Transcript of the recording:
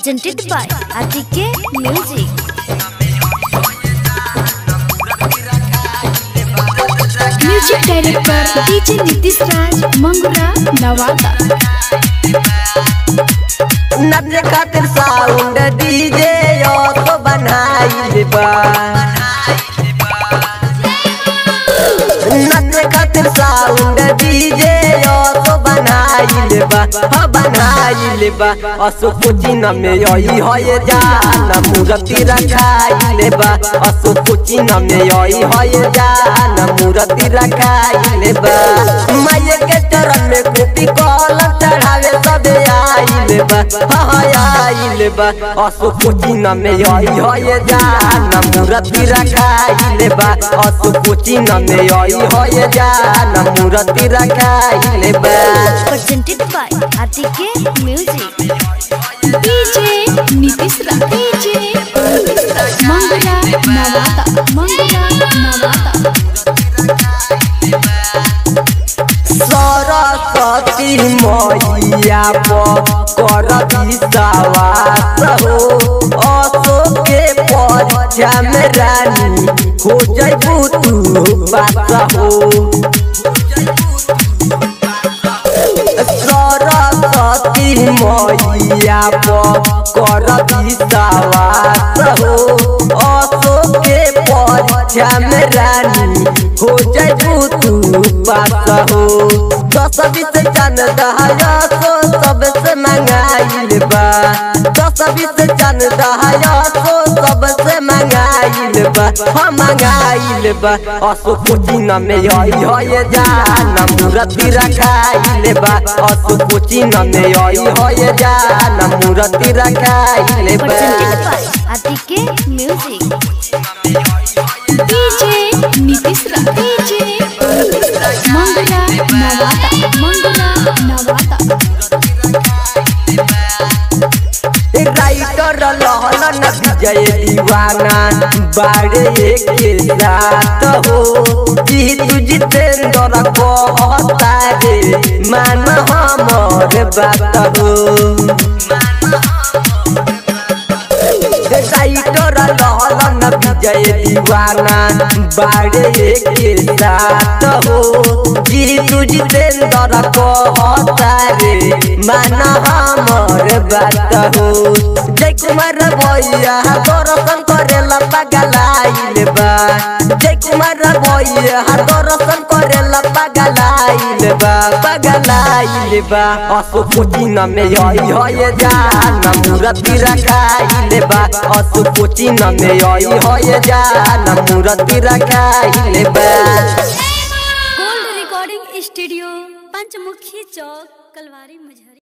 presented by Atike Music. Music director DJ Nitish Raj Mangura Nawada. नचे खातिर sound DJ तो बनाइल बा नचे खातिर साउंड डीजे तो बनाइल बा हाँ बनाइल बा असो कोचिन में यही होए जान मूर्ति रखाइल बा असो कोचिन में यही होए जान मूर्ति रखाइल बा माये के चरण में कॉपी कलम चढ़ावे सबे आइल बा हाँ आइल बा असो कोचिन में यही होए जान मूर्ति रखाइल बा असो कोचिन में यही होए जान मूर्ति रखाइल बा Presented by Atike Music. DJ Nitish Raj DJ Nitish Raj Mangura Nawada Mangura Nawada. Saraswati मैया कर विश्वास हो अशोक के परीक्षा में रानी हो जैबू तू पास हो सरस्वती मैया कर विश्वास हो अशोक के परीक्षा में रानी हो जैबू तू पास हो दस बीस जन दहाया सो सबसे मंगाइल बा दस बीस जन दहाया सो सबसे मंगाइल बा हम मंगाइल बा असो कोचिन में यही होए जान मूर्ति रखाइल बा असो कोचिन में यही होए जान मूर्ति रखाइल बा Presented by Atike Music. DJ Nitish Raj DJ Nitish Raj Mangura Nawada Mangura Nawada. Writer लहलन विजय दीवाना बाड़े के साथ हो जीतू जितेंद्र कहता रे मान हमर बात हो राइटर लहलन विजय दीवाना बाड़े के साथ हो जीतू जितेंद्र कहता रे मान हमर बात हो जय कुमार भैया दर्शन करेला पगलाइल बा जय कुमार भैया दर्शन करेला पगलाइल बा पगलाइल बा असो कोचिन में यही होए जान मूर्ति रखाइल बा असो कोचिन में यही होए जान मूर्ति रखाइल बा gold recording studio Panchmukhi Chowk Kalwari मुझे